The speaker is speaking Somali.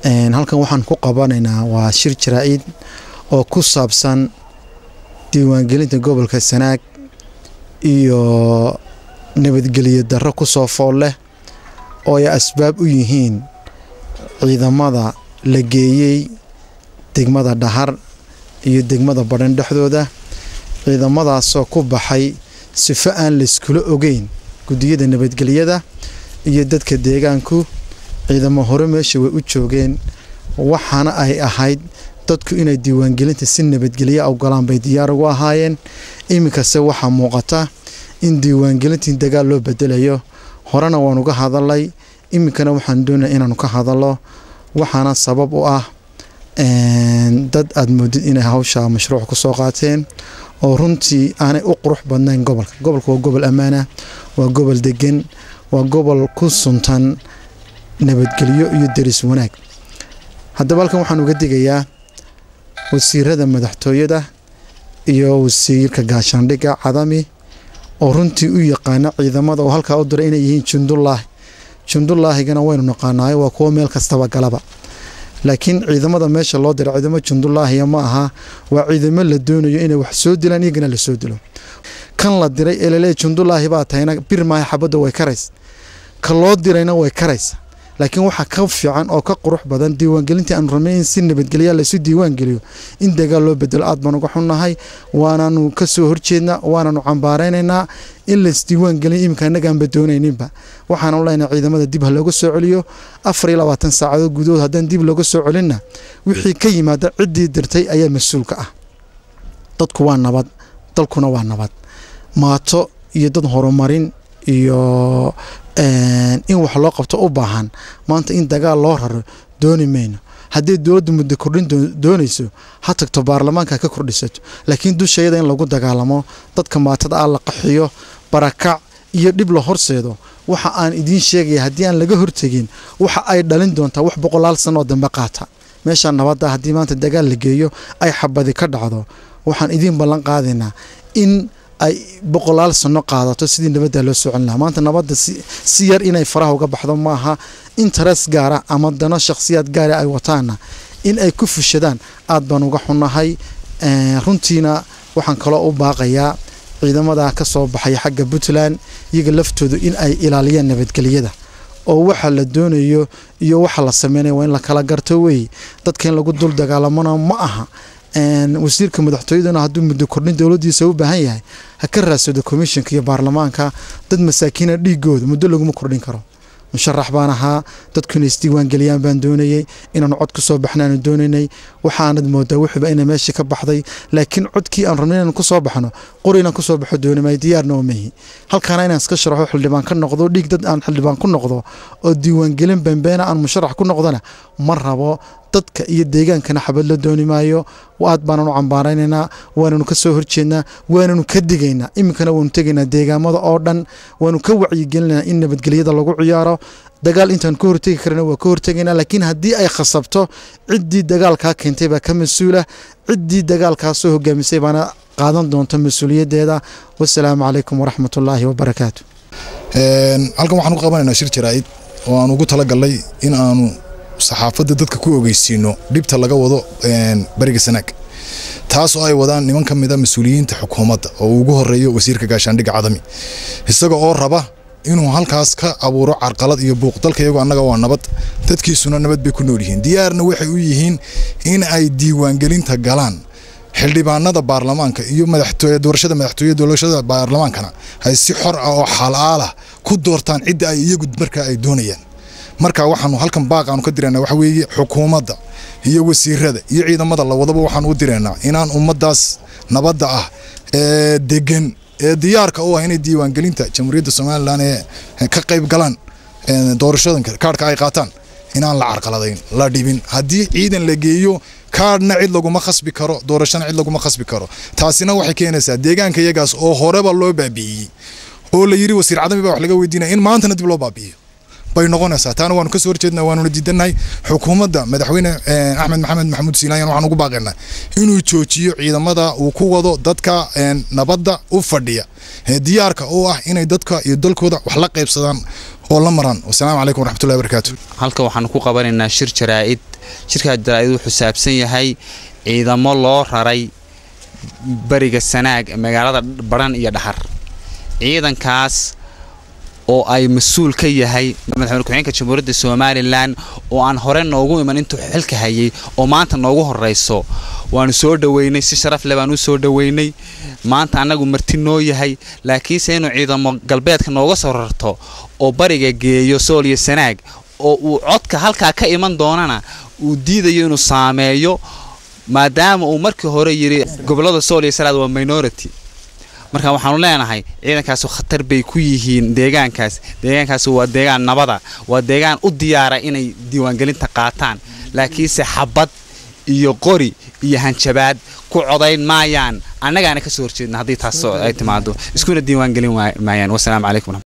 halkan waxaan ku qabanaynaa waa shir jaraa-id oo ku saabsan diiwaangelinta gobolka sanaag iyo nabadgelyo darro ku soo fool leh oo ay asbaab u yihiin ciidamada la geeyey degmada dhahar iyo degmada badhan dhexdooda ciidamadaasoo ku baxay sifo aan layskula ogeyn guddiyada nabadgelyada iyo dadka deegaanku ciidamo hore meesha way u joogeen waxaana ay ahayd dadku inay diiwaangelinta si nabadgelya ogolaan bay diyaar ugu ahaayeen iminkase waxaa muuqata in diiwaangelintii dagaal loo bedelayo horena waan uga hadalay iminkana waxaan doonaya inaanu ka hadalo waxaana sabab u ah dad aada moodid inay hawsha mashruuc ku soo qaateen oo runtii aanay u qurux badnayn gobolka gobolka waa gobol ammaana waa gobol degan waa gobol ku suntan nabadgelyo iyo deris wanaag haddaba halkan waxaan uga digayaa wasiirada madaxtooyada iyo wasiirka gaashaandhigga cadami oo runtii u yaqaana ciidamada oo halkaa u diray inay yihiin jundulaahi jundullaahigana waynu naqaanaayo waa kuwo meel kastaba galaba laakiin ciidamada meesha loo dira ciidamo jundulaahiya ma aha waa ciidamo la doonayo inay wax soo dilaan iyagana la soo dilo kan la diray ee laleeya jundulaahi baa tahayna bir maaha xabadda way karaysa ka loo dirayna way karaysa laakiin waxaa ka fiican oo ka qurux badan diiwaangelintii aanu rabnay in si nabadgelya laysu diiwaangeliyo in dagaal loo bedelo aad baan uga xunnahay waanaanu ka soo horjeednaa waanaanu cambaaraynaynaa in laysdiiwaangeliyo iminka annagaanba doonayninba waxaanu leenahay ciidamada dib ha looga soo celiyo afar iyo labaatan saacadood gudahood haddaan dib looga soo celinna wixii ka yimaada ciddii dirtay ayaa mas-uulka ah dadku waa nabad dalkuna waa nabad maato iyo dad horumarin iyo in wax loo qabto u baahan maanta in dagaal loo raro dooni mayno haddii dowladda muddo kordhin doonayso ha tagto baarlamaanka ka kordhisato laakiin dushayada in lagu dagaalamo dadka maatada ah la qaxiyo barakac iyo dhib la horseedo waxa aan idiin sheegaya haddii aan laga hortegin waxa ay dhalin doontaa wax boqolaal sano oo dambe qaata meesha nabadda haddii maanta dagaal la geeyo ay xabadi ka dhacdo waxaan idiin ballan qaadaynaa in ay boqolaal sano qaadato sidii nabadda loo soo celin lahaa maanta nabadda si yar inay faraha uga baxdo maaha interes gaara ama dano shakhsiyaad gaara ay wataana in ay ku fushadaan aad baan uga xunnahay runtiina waxaan kaloo u baaqayaa ciidamada ka soo baxaya xagga puntland iyaga laftoodu in ay ilaaliyaan nabadgelyada oo waxa la doonayo iyo waxa la sameynaya waa in la kala garto wey dadka in lagu dul dagaalamona ma aha wasiirka madaxtooyaduna hadduu muddo kordhin dowladiisa u baahan yahay ha ka raadsado komishinka iyo baarlamaanka dad masaakiina dhiigooda muddo laguma kordhin karo musharax baan ahaa dadku inay isdiiwaangeliyaan baan doonayey inaanu cod ku soo baxnaanu doonaynay waxaanad moodaa wuxuuba ina meeshii ka baxday laakiin codkii aan rabnay inaan ku soo baxno qori inaan kusoo baxo doonimay diyaarna oo mehi halkaana inaan iska sharaxo xildhibaan ka noqdo dhiig dad aan xildhibaan ku noqdo oo diiwaangelin bambeena aan musharax ku noqdona ma rabo dadka iyo deegaankana xabad la dooni maayo aad baananu cambaaraynaynaa waananu ka soo horjeednaa waananu ka digaynaa iminkana waanu tegaynaa deegaamada oo dhan waanu ka wacyigelinaynaa in nabadgelyada lagu ciyaaro dagaal intaan ka hortegi karana waa ka hortegaynaa laakiin haddii ay khasabto ciddii dagaalkaa keentay baa ka mas-uula ciddii dagaalkaa soo hogaamisay baana qaadan doonta mas-uuliyaddeeda wasalaamu calaykum waraxmatullaahi wabarakaatu halkan waxaan u qabanaynaa shir jaraa'id oo aan ugu talagalnay in aanu saxaafadda dadka ku ogeysiino dhibta laga wado bariga sanaag taas oo ay wadaan niman ka mida mas-uuliyiinta xukuumadda oo uu ugu horeeyo wasiirka gaashaandhigga cadami isaga oo raba inuu halkaas ka abuuro carqalad iyo buuq dalka iyagu annaga waa nabad dadkiisuna nabad bay ku nool yihiin diyaarna waxay u yihiin in ay diiwaangelinta galaan xildhibaanada baarlamaanka iyo madaxtooye doorashada madaxtooye doorashada baarlamaankana ay si xor ah oo xalaalah ku doortaan cidda ay iyagu markaa ay doonayaan marka waxaanu halkan baaq aanu ka diraynaa waxa weeye xukuumadda iyo wasiirada iyo ciidamada lawadaba waxaanu u diraynaa inaan ummaddaas nabadda ah ee degan ee diyaarka u ah inay diiwaangelinta jamhuuriyadda somalilan ee ka qayb galaan doorashadanka kaarhka ay qaataan inaan la carqaladayn la dhibin haddii ciidan la geeyo kaadhna cid laguma khasbi karo doorashana cid laguma khasbi karo taasina waxay keenaysaa deegaanka iyagaas oo horeba loo baabi'iyey oo la yidhi wasiir cadami baa wax laga weydiinaya in maantana dib loo baabi'iyo bay noqonaysaa taana waanu kasoo horjeednaa waanuna diidannahay xukuumadda madaxweyne axmed maxamed maxamuud siilaayan waxaan ugu baaqaynaa inuu joojiyo ciidamada uu ku wado dadka nabadda u fadhiya diyaarka oo ah inay dadka iyo dalkooda wax la qaybsadaan oo la maraan wasalaamu calaykum waraxmatullahi barakaatu halka waxaanu ku qabanaynaa shir jaraa'id shirkaa jaraa'id wuxuu saabsan yahay ciidamo loo raray bariga sanaag magaalada baran iyo dhaxar ciidankaas oo ay mas-uul ka yahay madaxweyne ku-xigeenka jamhuuriyadda somalilan oo aan hore noogu iman intuu xilka hayay oo maanta noogu horeyso waanu soo dhoweynay si sharaf leh baan u soo dhoweynay maanta annagu marti noo yahay laakiinse inuu ciidamo galbeedka nooga soo rarto oo bariga geeyo sool iyo sanaag oo uu codka halkaa ka iman doonana uu diidayo inuu saameeyo maadaama uu markii hore yidhi gobollada sool iyo salaad waa minority marka waxaanu leenahay ciidankaasu khatar bay ku yihiin deegaankaas deegaankaas waa deegaan nabada waa deegaan u diyaara inay diiwaangelinta qaataan laakiinse xabad iyo qori iyo hanjabaad ku codayn maayaan annagaana ka soo horjeedna haddii taas ay timaado iskuna diiwaangelin maayaan wasalaamu calaykum